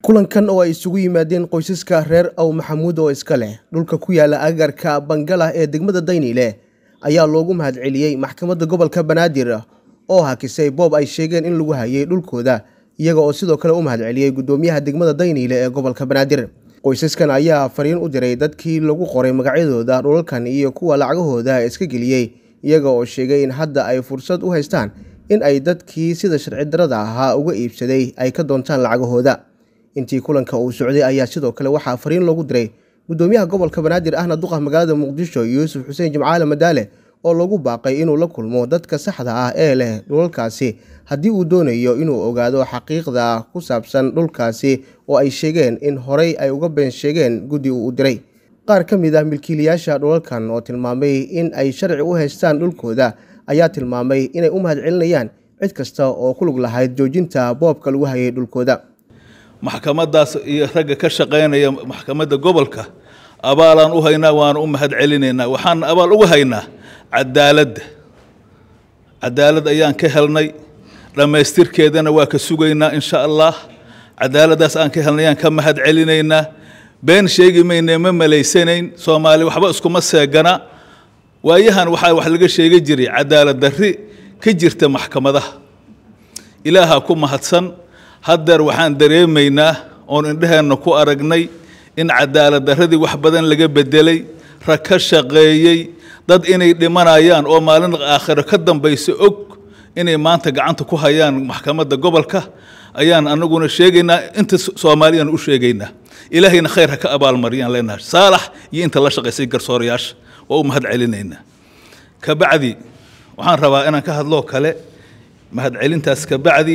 kulankan oo ay isugu yimaadeen qoysaska reer aw maxamuud oo iska leh dhulka ku yaala agagarka bangalah ee degmada dayniile ayaa loogu mahadceliyey maxkamadda gobolka banaadir oo hakisay boob ay sheegeen in lagu hayay dhulkooda iyaga oo sidoo kale u mahadceliyey guddoomiyaha degmada dayniile ee gobolka banaadir qoysaskan ayaa fariin u diray dadkii lagu qoray magacyadooda dhulalkan iyo kuwa lacagahooda iska geliyey iyaga oo sheegay in hadda ay fursad u haystaan in ay dadkii sida sharci darada ahaa uga iibsaday ay ka doontaan lacagahooda intii kulanka uu socday ayaa sidoo kale waxaa fariin loogu diray guddoomiyaha gobolka banaadir ahna duqa magaalada muqdisho yuusuf xuseen jimcaale madaale oo lagu baaqay inuu la kulmo dadka saxda ah ee leh dhulalkaasi haddii uu doonayo inuu ogaado xaqiiqda ku saabsan dhulkaasi oo ay sheegeen in horey ay uga been sheegeen guddi uu u diray qaar ka mid ah milkiilayaasha dhulalkan oo tilmaamay in ay sharci u haystaan dhulkooda ayaa tilmaamay inay u mahadcelinayaan cid kasta oo ku lug lahayd joojinta boobka lagu hayay dhulkooda maxkamadaas iyo ragga ka shaqaynaya maxkamadda gobolka abaalaan u haynaa waana u mahad celinaynaa waxaan abaal uga haynaa cadaaladda cadaalad ayaan ka helnay dhammaystirkeedana waa ka sugaynaa insha allah cadaaladdaas aan ka helnay ayaan ka mahad celinaynaa been sheegi mayne ma malaysanayn soomaali waxba iskuma seegana waayahan waxaa wax laga sheegi jiray cadaalad darri ka jirta maxkamadaha ilaaha ku mahadsan haddeer waxaan dareemaynaa oon indheheenna ku aragnay in cadaalad darradii wax badan laga bedelay rag ka shaqeeyey dad inay dhimanayaan oo maalin aakhiro ka dambaysa og inay maanta gacanta ku hayaan maxkamadda gobolka ayaan anaguna sheegaynaa inta soomaaliyaan u sheegaynaa ilaahayna khayr ha ka abaalmariyaan leenahay saalax iyo inta la shaqaysay garsoorayaasha waa u mahad celinaynaa kabacdi waxaan rabaa inaan ka hadloo kale mahadcelintaas kabacdi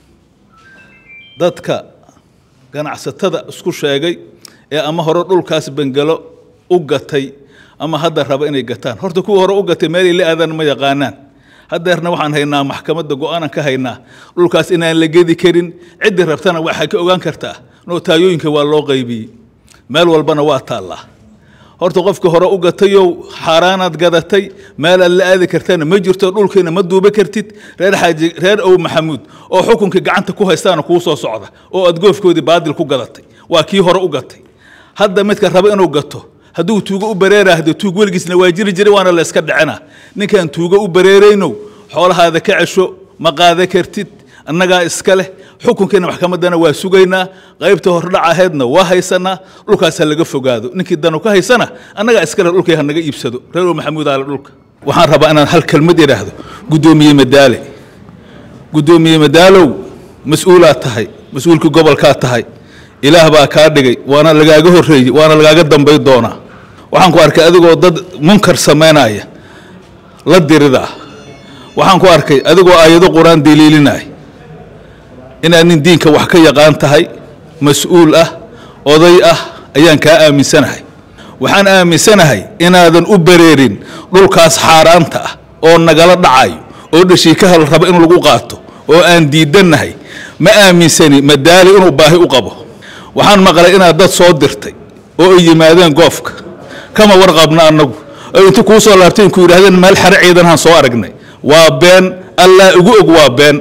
dadka ganacsatada isku sheegay ee ama hore dhulkaas bengelo u gatay ama hadda raba inay gataan horta kuwa hore u gatay meelay la aadaan ma yaqaanaan haddeerna waxaan haynaa maxkamadda go-aanan ka haynaa dhulkaas inaan la gedi karin ciddii rabtana waxay ka ogaan kartaa notaayooyinka waa loo qaybiyey meel walbana waa taallaa horta qofka hore u gatayow xaaraanaad gadatay meel aad la aadi kartana ma jirto dhulkiina ma duuba kartid reer xaaji reer ow maxamuud oo xukunka gacanta ku haystaana kuu soo socda oo aad goofkoodii baadil ku gadatay waa kii hore u gatay hadda midka raba inuu gato hadduu tuugo u bareeraahdo tuug weligiisna waa jiri jiray waana la iska dhicina ninkaan tuugo u bareeraynow xoolahaada ka cesho ma qaada kartid annagaa iska leh xukunkiina maxkamaddana waa sugaynaa qaybta hordhac ahaydna waa haysanaa dhulkaas ha laga fogaado ninkii danu ka haysana annagaa iska leh dhulkii ha naga iibsado reer oo maxamuud aale dhulka waxaan rabaa inaan hal kelmad idhaahdo guddoomiye madaale guddoomiye madaalow mas-uulaad tahay mas-uulkii gobolkaad tahay ilaah baa kaa dhigay waana lagaaga horreeyey waana lagaaga dambay doonaa waxaan ku arkay adigoo dad munkar samaynaya la diridaa waxaan ku arkay adigoo aayado qur-aan daliilinaya inaad nin diinka wax ka yaqaan tahay mas-uul ah oday ah ayaan kaa aaminsanahay waxaan aaminsanahay inaadan u bareerin dhulkaas xaaraanta ah oo nagala dhacayo oo dhashiikahal raba in lagu qaato oo aan diidannahay ma aaminsani madaali inuu baahi u qabo waxaan maqlay inaad dad soo dirtay oo ay yimaadeen goofka kama warqabna annagu oo inta kuu soo laabtay ku yidhahdeen meel xare ciidanhaan soo aragnay waa been allaa ugu og waa been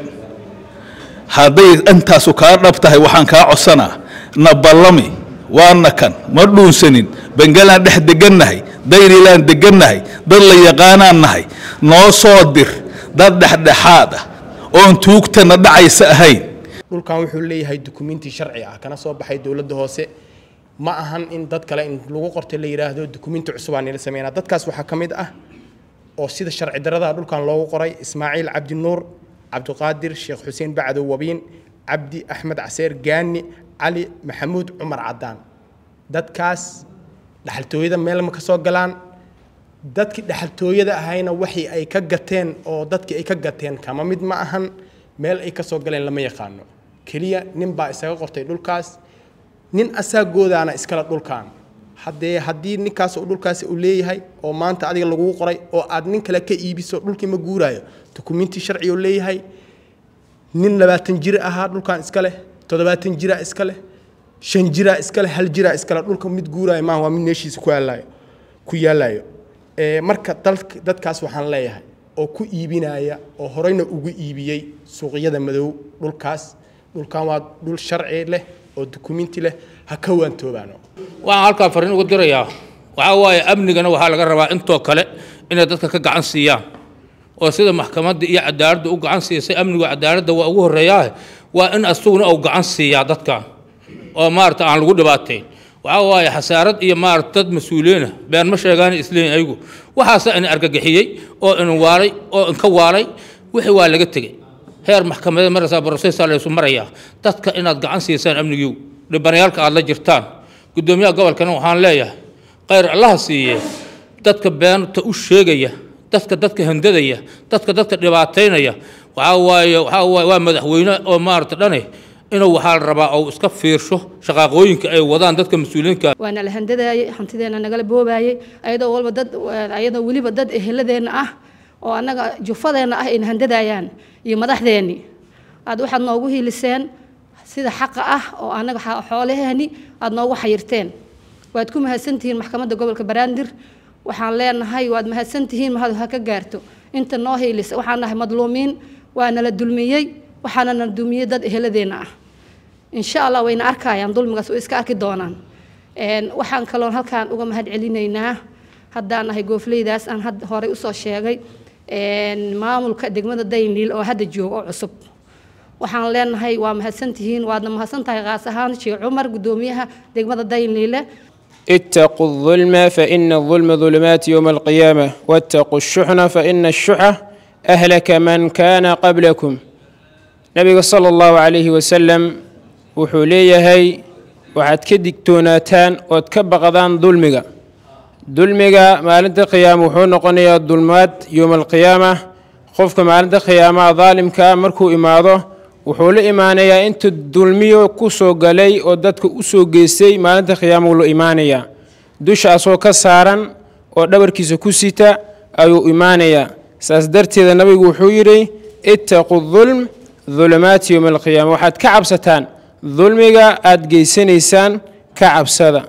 hadday intaasu kaa dhab tahay waxaan kaa codsanaa na ballami waana kan ma dhuunsanin bengalaan dhex degannahay daynilaan degannahay dad la yaqaanaan nahay noo soo dir dad dhexdhexaad ah oon tuugtana dhacaysa ahayn dhulkan wuxuu leeyahay dukumenti sharci ah kana soo baxay dowladda hoose ma ahan in dad kale in lagu qortay la yidhaahdo dukumenti cusubaa nila sameynaa dadkaas waxaa ka mid ah oo sida sharci darada dhulkan loogu qoray ismaaciil cabdinuur cabdiqaadir sheekh xuseen bacdow wabiin cabdi axmed caseer gaani cali maxamuud cumar cadaan dadkaas dhaxaltooyada meel ma ka soo galaan dadkii dhaxaltooyada ahayna waxii ay ka gateen oo dadkii ay ka gateen kama mid ma ahan meel ay ka soo galeen lama yaqaano keliya nin baa isaga qortay dhulkaas nin asaagoodaana iskale dhulkan haddee haddii ninkaas uu dhulkaasi uu leeyahay oo maanta adiga laguu qoray oo aad nin kale ka iibiso dhulkii ma guuraayo dukumenti sharci uu leeyahay nin labaatan jir ahaa dhulkan iska leh toddobaatan jira iska leh shan jira iska leh hal jira iska leh dhulka mid guuraayo maaha waa mid meeshiisa ku yaalayo ku yaalayo marka dadkaas waxaan leeyahay oo ku iibinaya oo horeyna ugu iibiyey suuqyada madow dhulkaas dhulkan waa dhul sharci leh oo dukumiinti leh ha ka waantoobaano waxaan halkaa fariin ugu dirayaa waxaa waaye amnigana waxaa laga rabaa intoo kale inay dadka ka gacan siiyaan oo sida maxkamadda iyo cadaaladda u gacan siisay amnigu cadaaladda waa ugu horreeyaa waa in asuguna uu gacan siiyaa dadkan oo maarata aan lagu dhibaateyn waxaa waaye xasaarad iyo maarata dad mas-uuliyiina been ma sheegaan isleeyin ayagu waxaasa in argagixiyey oo in waalay oo inka waalay wixii waa laga tegey heer maxkamadeed maraysaa brofesor laysu marayaa dadka inaad gacan siisaan amnigiigu dhibanayaalka aad la jirtaan guddoomiyaha gobolkana waxaan leeyahay khayr allaha siiye dadka beenta u sheegaya dadka dadka handadaya dadka dadka dhibaataynaya waxaa waaye waxaa waaye waa madaxweyne oo maarata dhane inuu waxaa la rabaa ou iska fiirsho shaqaaqooyinka ay wadaan dadka mas-uuliyiinka waana la handadaayey hantideena nagala boobaayey ayadoo walba dad ayadoo weliba dad eheladeenna ah oo annaga jufadeenna ah ayna handadaayaan iyo madaxdeenni aad waxaad noogu hiiliseen sida xaqa ah oo annaga xoolaheeni aad noogu xayirteen waad ku mahadsantihiin maxkamadda gobolka banaadir waxaan leenahay waad mahadsantihiin mahad ha ka gaarto inta noo hiilisa waxaan nahay madluumiin waa nala dulmiyey waxaana nala dulmiyey dad eheladeenna ah insha allah wayna arkayaan dulmigaas way iska arki doonaan waxaan kaloon halkaan uga mahad celinaynaa haddaan nahay goofleydaas aan had horey usoo sheegay maamulka degmada dayniil oo hadda jooga oo cusub waxaan leenahay waa mahadsantihiin waadna mahadsantahay qaas ahaan sheekh cumar guddoomiyaha degmada dayniile اتقوا الظلم فإن الظلم ظلمات يوم القيامة واتقوا الشحن فإن الشح أهلك من كان قبلكم نبي صلى الله عليه وسلم وحوليه waxaad ka digtoonaataan ood ka baqdaan dulmiga dulmiga maalinta qiyaama wuxuu noqonayaa dulmaad yowma alqiyaama qofka maalinta qiyaamaha daalimka markuu imaado wuxuu la imaanayaa inta dulmiyo ku soo galay oo dadka u soo geystay maalinta qiyaama wuu la imaanayaa dushaasoo ka saaran oo dhabarkiisa ku sita ayuu imaanayaa saas darteeda nabigu wuxuu yidhi ittaqu dulm dulumaati yowma alqiyaama waxaad ka cabsataan dulmiga aada geysanaysaan ka cabsada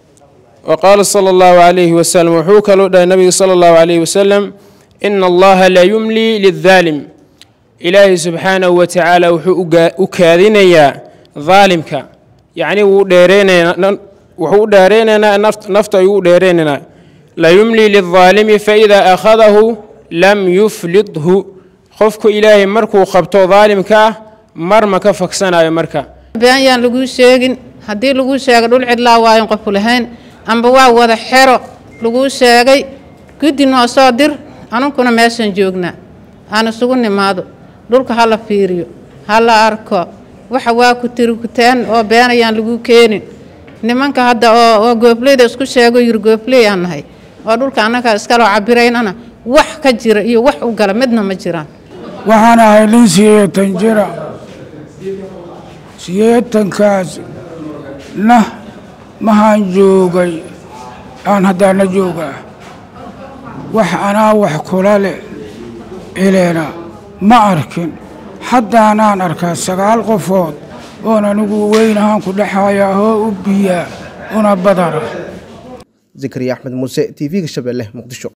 wa qaala sala allahu calayhi wasalam wuxuu kaloo dhahay nabiga sala allahu calayhi wasalam ina allaha la yumlii lidaalim ilaahay subxaanahu wa tacaala wuxuu u kaadinayaa daalimka yacnii wuu dheereynayaa wuxuu u dheereynaynaa nafta ayuu u dheereynaynaa la yumlii lidaalimi faidaa akhadahu lam yuflidhu qofku ilaahay markuu qabto daalimka ah mar ma ka fagsanayo marka been yaan laguu sheegin haddii laguu sheega dhul cidlaa waayan qofku lahayn amba waa wada xero laguu sheegay guddi noo soo dir anunkuna meeshaan joognaa aan isugu nimaado dhulka ha la fiiriyo ha la arko waxa waa ku tirikuteen oo been ayaan laguu keenin nimanka hadda oo oo goofleyda isku sheego yiri goofley aan nahay oo dhulka annaga iskaloo cabiraynana wax ka jira iyo wax u gala midna ma jiraan waxaan ahay nin siyeetan jira siyeetankaas na mahaan joogay aan haddaana joogaa wax anaa wax kula leh eleena ma arkin haddaanaan arkaa sagaal qofood oon anigu weyn ahaan ku dhexayaa hoo u biyaa una badana zakariya axmed muuse t v-ga shabeelle muqdisho